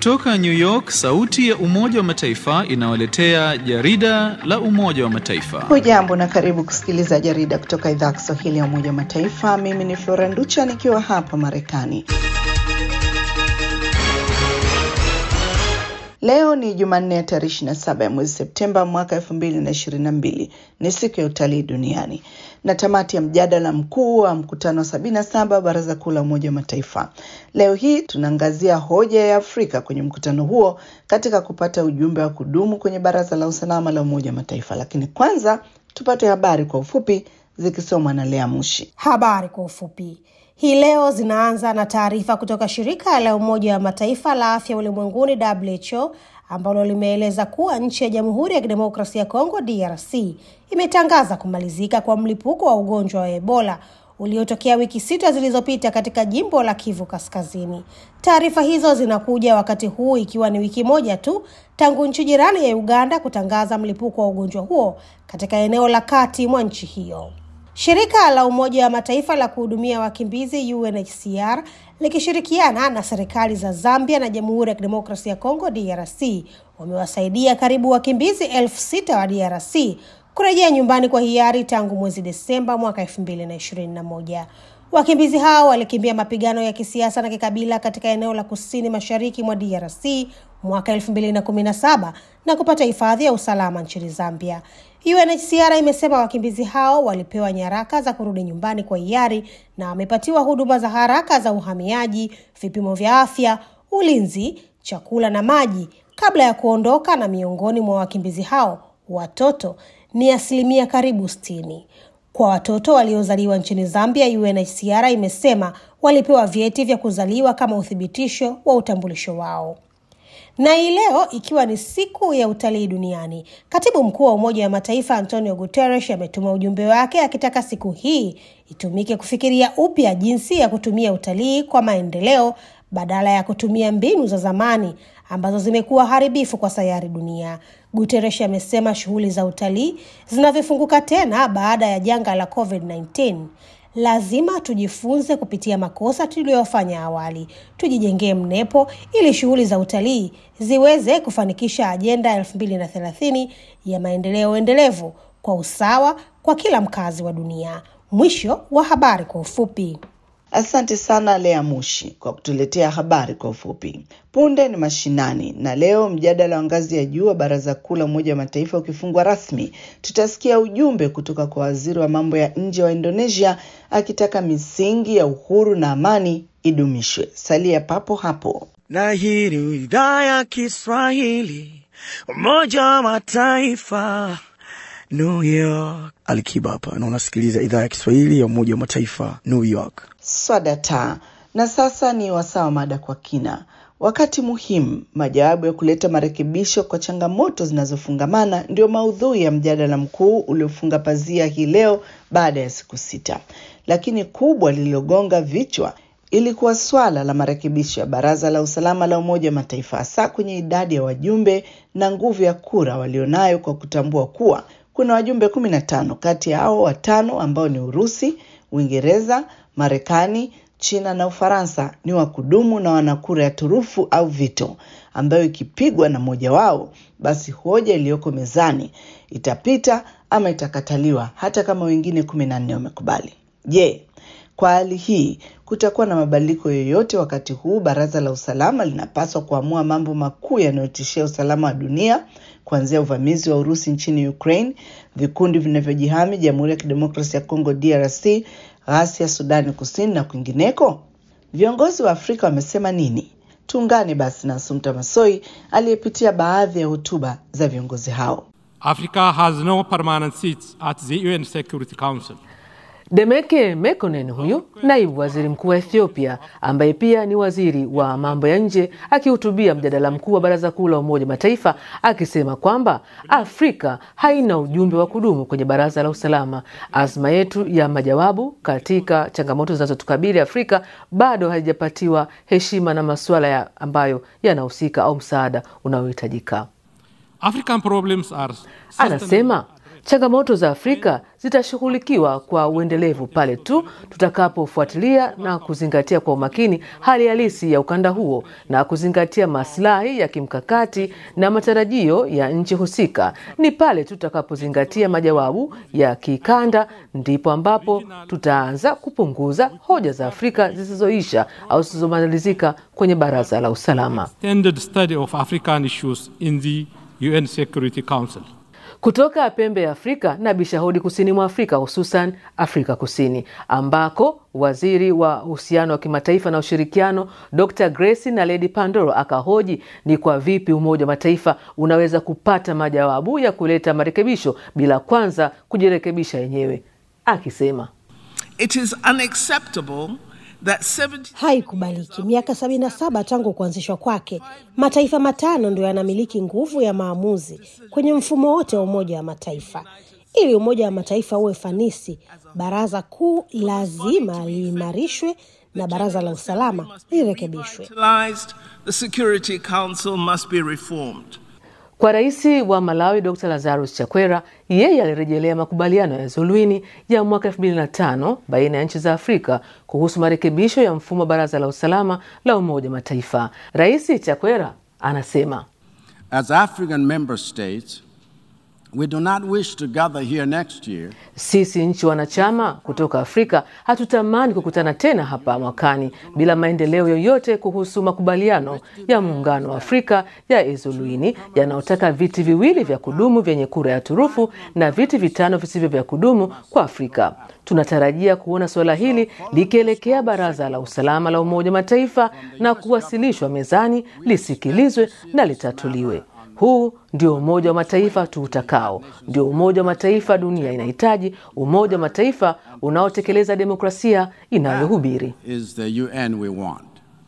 Kutoka New York, sauti ya Umoja wa Mataifa inawaletea jarida la Umoja wa Mataifa. Hujambo na karibu kusikiliza jarida kutoka idhaa ya Kiswahili ya Umoja wa Mataifa. Mimi ni Flora Nducha nikiwa hapa Marekani. Leo ni Jumanne ya tarehe 27 ya mwezi Septemba mwaka 2022. Ni siku ya utalii duniani na tamati ya mjadala mkuu wa mkutano wa 77 wa Baraza Kuu la Umoja wa Mataifa. Leo hii tunaangazia hoja ya Afrika kwenye mkutano huo katika kupata ujumbe wa kudumu kwenye Baraza la Usalama la Umoja wa Mataifa. Lakini kwanza tupate habari kwa ufupi zikisomwa na Lea Mushi. Habari kwa ufupi hii leo zinaanza na taarifa kutoka shirika la Umoja wa Mataifa la afya ulimwenguni WHO ambalo limeeleza kuwa nchi ya Jamhuri ya Kidemokrasia ya Kongo DRC imetangaza kumalizika kwa mlipuko wa ugonjwa wa Ebola uliotokea wiki sita zilizopita katika jimbo la Kivu Kaskazini. Taarifa hizo zinakuja wakati huu ikiwa ni wiki moja tu tangu nchi jirani ya Uganda kutangaza mlipuko wa ugonjwa huo katika eneo la kati mwa nchi hiyo. Shirika la Umoja wa Mataifa la kuhudumia wakimbizi UNHCR likishirikiana na serikali za Zambia na Jamhuri ya Kidemokrasia ya Kongo DRC wamewasaidia karibu wakimbizi elfu sita wa DRC kurejea nyumbani kwa hiari tangu mwezi Desemba mwaka elfu mbili na ishirini na moja. Wakimbizi hao walikimbia mapigano ya kisiasa na kikabila katika eneo la kusini mashariki mwa DRC mwaka elfu mbili na kumi na saba na kupata hifadhi ya usalama nchini Zambia. UNHCR imesema wakimbizi hao walipewa nyaraka za kurudi nyumbani kwa hiari na wamepatiwa huduma za haraka za uhamiaji, vipimo vya afya, ulinzi, chakula na maji kabla ya kuondoka, na miongoni mwa wakimbizi hao watoto ni asilimia karibu sitini. Kwa watoto waliozaliwa nchini Zambia, UNHCR imesema walipewa vyeti vya kuzaliwa kama uthibitisho wa utambulisho wao. Na hii leo ikiwa ni siku ya utalii duniani, katibu mkuu wa Umoja wa Mataifa Antonio Guterres ametuma ujumbe wake akitaka siku hii itumike kufikiria upya jinsi ya kutumia utalii kwa maendeleo badala ya kutumia mbinu za zamani ambazo zimekuwa haribifu kwa sayari dunia. Guterres amesema shughuli za utalii zinavyofunguka tena baada ya janga la COVID-19 lazima tujifunze kupitia makosa tuliyofanya awali, tujijengee mnepo ili shughuli za utalii ziweze kufanikisha ajenda ya elfu mbili na thelathini ya maendeleo endelevu kwa usawa kwa kila mkazi wa dunia. Mwisho wa habari kwa ufupi. Asante sana Lea Mushi kwa kutuletea habari kwa ufupi. Punde ni mashinani, na leo mjadala wa ngazi ya juu wa Baraza Kuu la Umoja wa Mataifa ukifungwa rasmi, tutasikia ujumbe kutoka kwa waziri wa mambo ya nje wa Indonesia akitaka misingi ya uhuru na amani idumishwe. Salia papo hapo. Na hii ni idhaa ya Kiswahili, Umoja wa Mataifa, New York. Alikiba hapa na unasikiliza idhaa ya Kiswahili ya Umoja wa Mataifa, New York. Swadata. Na sasa ni wasaa wa mada kwa kina, wakati muhimu, majawabu ya kuleta marekebisho kwa changamoto zinazofungamana ndio maudhui ya mjadala mkuu uliofunga pazia hii leo baada ya siku sita, lakini kubwa lililogonga vichwa ilikuwa swala la marekebisho ya Baraza la Usalama la Umoja wa Mataifa, hasa kwenye idadi ya wajumbe na nguvu ya kura walionayo, kwa kutambua kuwa kuna wajumbe kumi na tano kati ya hao watano ambao ni Urusi, Uingereza, Marekani, China na Ufaransa ni wa kudumu na wana kura ya turufu au vito, ambayo ikipigwa na mmoja wao, basi hoja iliyoko mezani itapita ama itakataliwa, hata kama wengine kumi na nne wamekubali. Je, kwa hali hii kutakuwa na mabadiliko yoyote wakati huu baraza la usalama linapaswa kuamua mambo makuu yanayotishia usalama wa dunia, kuanzia uvamizi wa Urusi nchini Ukraine, vikundi vinavyojihami Jamhuri ya Kidemokrasia ya Kongo DRC, ghasia Sudani Kusini na kwingineko? Viongozi wa Afrika wamesema nini? Tuungane basi na Asumta Masoi aliyepitia baadhi ya hotuba za viongozi hao. Africa has no permanent seats at the UN Security Council. Demeke Mekonnen huyu naibu waziri mkuu wa Ethiopia ambaye pia ni waziri wa mambo ya nje akihutubia mjadala mkuu wa Baraza Kuu la Umoja Mataifa akisema kwamba Afrika haina ujumbe wa kudumu kwenye Baraza la Usalama. Azma yetu ya majawabu katika changamoto zinazotukabili Afrika bado haijapatiwa heshima na masuala ya ambayo yanahusika au msaada unaohitajika. African problems are Anasema Changamoto za Afrika zitashughulikiwa kwa uendelevu pale tu tutakapofuatilia na kuzingatia kwa umakini hali halisi ya ukanda huo na kuzingatia maslahi ya kimkakati na matarajio ya nchi husika. Ni pale tutakapozingatia majawabu ya kikanda, ndipo ambapo tutaanza kupunguza hoja za Afrika zisizoisha au zisizomalizika kwenye Baraza la Usalama. Extended study of African issues in the UN Security Council. Kutoka pembe ya Afrika na bishahudi kusini mwa Afrika, hususan Afrika Kusini, ambako waziri wa uhusiano wa kimataifa na ushirikiano Dr Grace Naledi Pandoro akahoji ni kwa vipi Umoja wa Mataifa unaweza kupata majawabu ya kuleta marekebisho bila kwanza kujirekebisha yenyewe, akisema It is unacceptable that 70 Haikubaliki. Miaka 77 tangu kuanzishwa kwake, mataifa matano ndio yanamiliki nguvu ya maamuzi kwenye mfumo wote wa Umoja wa Mataifa. Ili Umoja wa Mataifa uwe fanisi, Baraza Kuu lazima liimarishwe na Baraza la Usalama lirekebishwe. utilized, the Security Council must be reformed. Kwa rais wa Malawi Dr Lazarus Chakwera, yeye alirejelea makubaliano ya Zuluini ya mwaka 2005 baina ya nchi za Afrika kuhusu marekebisho ya mfumo wa baraza la usalama la Umoja wa Mataifa. Rais Chakwera anasema As African member states, we do not wish to gather here next year sisi nchi wanachama kutoka Afrika hatutamani kukutana tena hapa mwakani bila maendeleo yoyote kuhusu makubaliano ya Muungano wa Afrika ya Ezuluini yanayotaka viti viwili vya kudumu vyenye kura ya turufu na viti vitano visivyo vya kudumu kwa Afrika. Tunatarajia kuona suala hili likielekea Baraza la Usalama la Umoja wa Mataifa na kuwasilishwa mezani, lisikilizwe na litatuliwe. Huu ndio Umoja wa Mataifa tuutakao, ndio Umoja wa Mataifa dunia inahitaji, Umoja wa Mataifa unaotekeleza demokrasia inayohubiri. is the UN we want.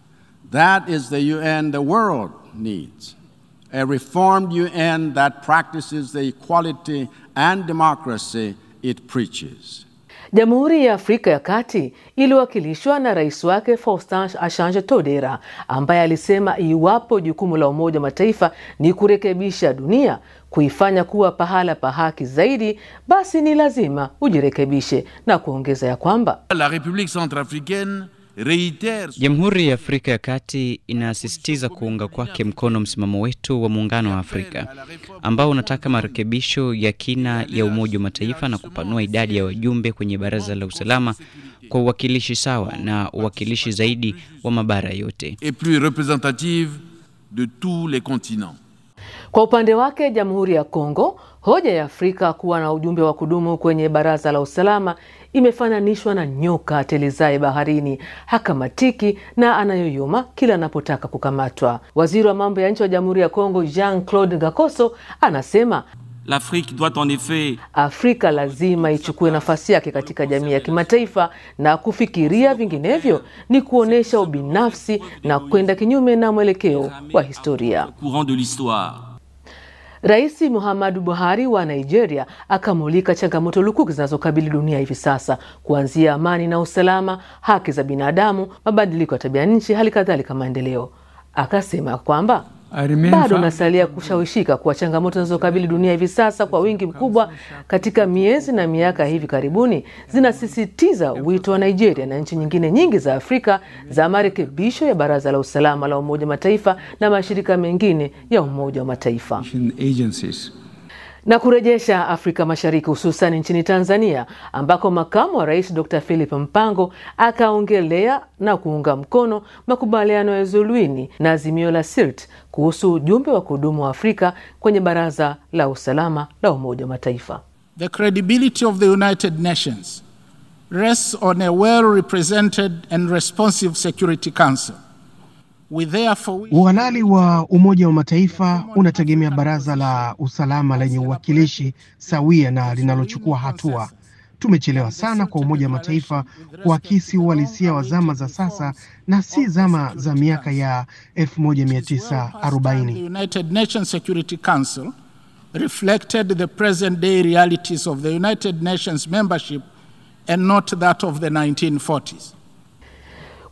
That is the UN the world needs. A reformed UN that practices the equality and democracy it preaches. Jamhuri ya Afrika ya Kati iliwakilishwa na rais wake Faustin Archange Touadera ambaye alisema iwapo jukumu la Umoja wa Mataifa ni kurekebisha dunia, kuifanya kuwa pahala pa haki zaidi, basi ni lazima ujirekebishe, na kuongeza ya kwamba La République centrafricaine réitère Jamhuri ya Afrika ya Kati inasisitiza kuunga kwake mkono msimamo wetu wa Muungano wa Afrika ambao unataka marekebisho ya kina ya Umoja wa Mataifa na kupanua idadi ya wajumbe kwenye Baraza la Usalama kwa uwakilishi sawa na uwakilishi zaidi wa mabara yote. et plus représentative de tous les continents. Kwa upande wake Jamhuri ya Kongo, hoja ya Afrika kuwa na ujumbe wa kudumu kwenye Baraza la Usalama imefananishwa na nyoka atelezaye baharini, hakamatiki na anayoyoma kila anapotaka kukamatwa. Waziri wa mambo ya nje wa Jamhuri ya Kongo Jean Claude Gakoso anasema L'Afrique doit en effet Afrika lazima ichukue nafasi yake katika jamii ya kimataifa, na kufikiria vinginevyo ni kuonyesha ubinafsi na kwenda kinyume na mwelekeo wa historia. courant de l'histoire. Rais Muhammadu Buhari wa Nigeria akamulika changamoto lukuki zinazokabili dunia hivi sasa, kuanzia amani na usalama, haki za binadamu, mabadiliko ya tabia nchi, hali kadhalika maendeleo. Akasema kwamba bado nasalia kushawishika kuwa changamoto zinazokabili dunia hivi sasa kwa wingi mkubwa katika miezi na miaka hivi karibuni zinasisitiza wito wa Nigeria na nchi nyingine nyingi za Afrika za marekebisho ya Baraza la Usalama la Umoja wa Mataifa na mashirika mengine ya Umoja wa Mataifa na kurejesha Afrika Mashariki hususan nchini Tanzania ambako makamu wa rais Dr. Philip Mpango akaongelea na kuunga mkono makubaliano ya Zuluini na azimio la SIRT kuhusu ujumbe wa kudumu wa Afrika kwenye Baraza la Usalama la Umoja wa Mataifa. The credibility of the United Nations rests on a well represented and responsive Security Council. We therefore Uhalali wa Umoja wa Mataifa unategemea baraza la usalama lenye uwakilishi sawia na linalochukua hatua. Tumechelewa sana kwa Umoja wa Mataifa kuakisi uhalisia wa zama za sasa na si zama za miaka ya the 1940. United Nations Security Council reflected the present day realities of the United Nations membership and not that of the 1940s.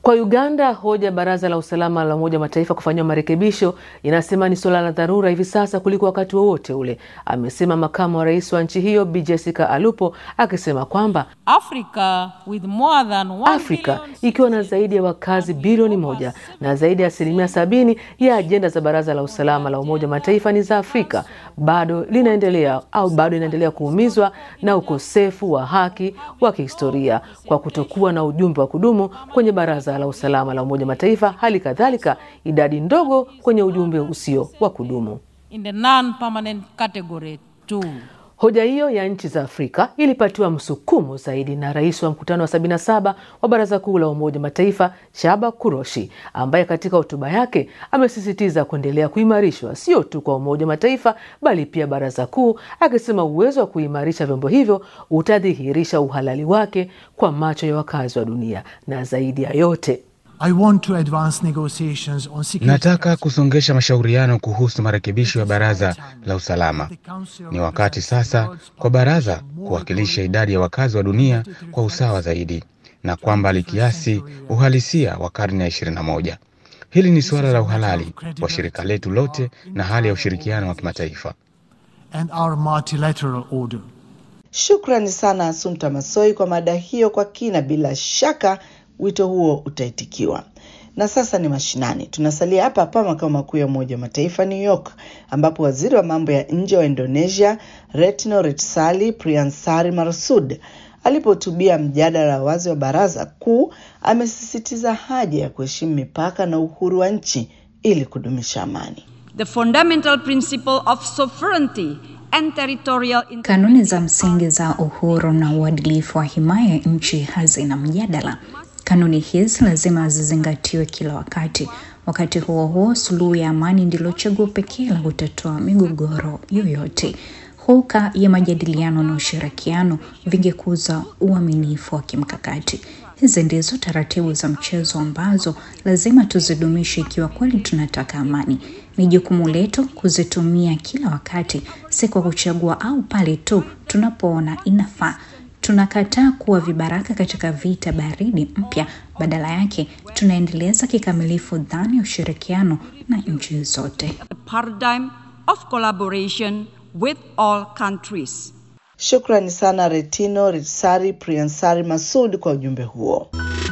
Kwa Uganda, hoja ya baraza la usalama la Umoja wa Mataifa kufanyiwa marekebisho inasema ni suala la dharura hivi sasa kuliko wakati wowote ule, amesema makamu wa rais wa nchi hiyo Bi Jessica Alupo akisema kwamba Africa, with more than one Afrika ikiwa na zaidi ya wakazi bilioni moja na zaidi ya asilimia sabini ya ajenda za baraza la usalama la Umoja wa Mataifa ni za Afrika, bado linaendelea au bado inaendelea kuumizwa na ukosefu wa haki wa kihistoria kwa kutokuwa na ujumbe wa kudumu kwenye baraza la usalama la Umoja wa Mataifa, hali kadhalika idadi ndogo kwenye ujumbe usio wa kudumu. in the non-permanent category too. Hoja hiyo ya nchi za Afrika ilipatiwa msukumo zaidi na rais wa mkutano wa 77 wa Baraza Kuu la Umoja wa Mataifa Shaba Kuroshi, ambaye katika hotuba yake amesisitiza kuendelea kuimarishwa sio tu kwa Umoja wa Mataifa bali pia Baraza Kuu, akisema uwezo wa kuimarisha vyombo hivyo utadhihirisha uhalali wake kwa macho ya wakazi wa dunia, na zaidi ya yote I want to advance negotiations on security. Nataka kusongesha mashauriano kuhusu marekebisho ya baraza la usalama. Ni wakati sasa kwa baraza kuwakilisha idadi ya wakazi wa dunia kwa usawa zaidi, na kwamba likiasi uhalisia wa karne ya 21. Hili ni suala la uhalali wa shirika letu lote na hali ya ushirikiano wa kimataifa. and our multilateral order. Shukrani sana Asumta Masoi kwa mada hiyo kwa kina. Bila shaka wito huo utaitikiwa. Na sasa ni mashinani. Tunasalia hapa hapa makao makuu ya Umoja wa Mataifa New York, ambapo waziri wa mambo ya nje wa Indonesia Retno Retsali Priyansari Marsud alipohutubia mjadala wa wazi wa baraza kuu amesisitiza haja ya kuheshimu mipaka na uhuru wa nchi ili kudumisha amani. The fundamental principle of sovereignty and territorial Kanuni za msingi za uhuru na uadilifu wa himaya ya nchi hazina mjadala. Kanuni hizi lazima zizingatiwe kila wakati. Wakati huo huo, suluhu ya amani ndilo chaguo pekee la kutatua migogoro yoyote. Hulka ya majadiliano na ushirikiano vingekuza uaminifu wa kimkakati. Hizi ndizo taratibu za mchezo ambazo lazima tuzidumishe ikiwa kweli tunataka amani. Ni jukumu letu kuzitumia kila wakati, si kwa kuchagua au pale tu tunapoona inafaa. Tunakataa kuwa vibaraka katika vita baridi mpya. Badala yake, tunaendeleza kikamilifu dhana ya ushirikiano na nchi zote. a paradigm of collaboration with all countries. Shukrani sana Retino Ritsari Priyansari Masud kwa ujumbe huo.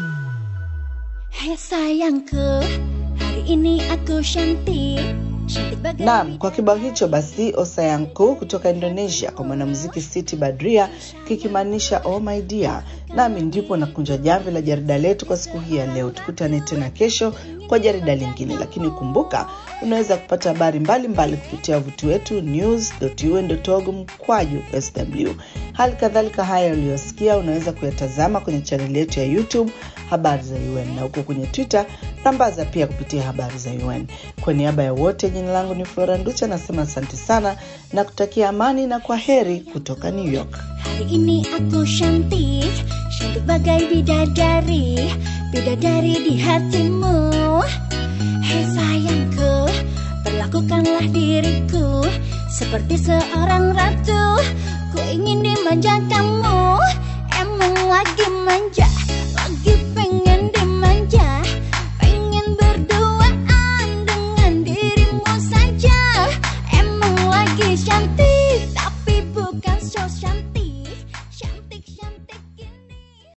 Hai sayangku, hari ini aku cantik. Cantik bagai Naam, kwa kibao hicho basi Osayanku kutoka Indonesia kwa mwanamuziki Siti Badria kikimaanisha oh my dear. Nami ndipo nakunja jamvi la jarida letu kwa siku hii ya leo. Tukutane tena kesho kwa jarida lingine, lakini kumbuka unaweza kupata habari mbalimbali kupitia wavuti wetu news.un.org mkwaju sw. Hali kadhalika haya uliyosikia unaweza kuyatazama kwenye chaneli yetu ya YouTube habari za UN na huko kwenye Twitter rambaza pia kupitia habari za UN. Kwa niaba ya wote, jina langu ni Flora Nducha, nasema asante sana na kutakia amani na kwa heri kutoka New York. Hari ini aku cantik, cantik bagai bidadari, bidadari di hatimu. Hei sayangku, perlakukanlah diriku seperti seorang ratu. Ku ingin dimanja kamu, emang lagi manja.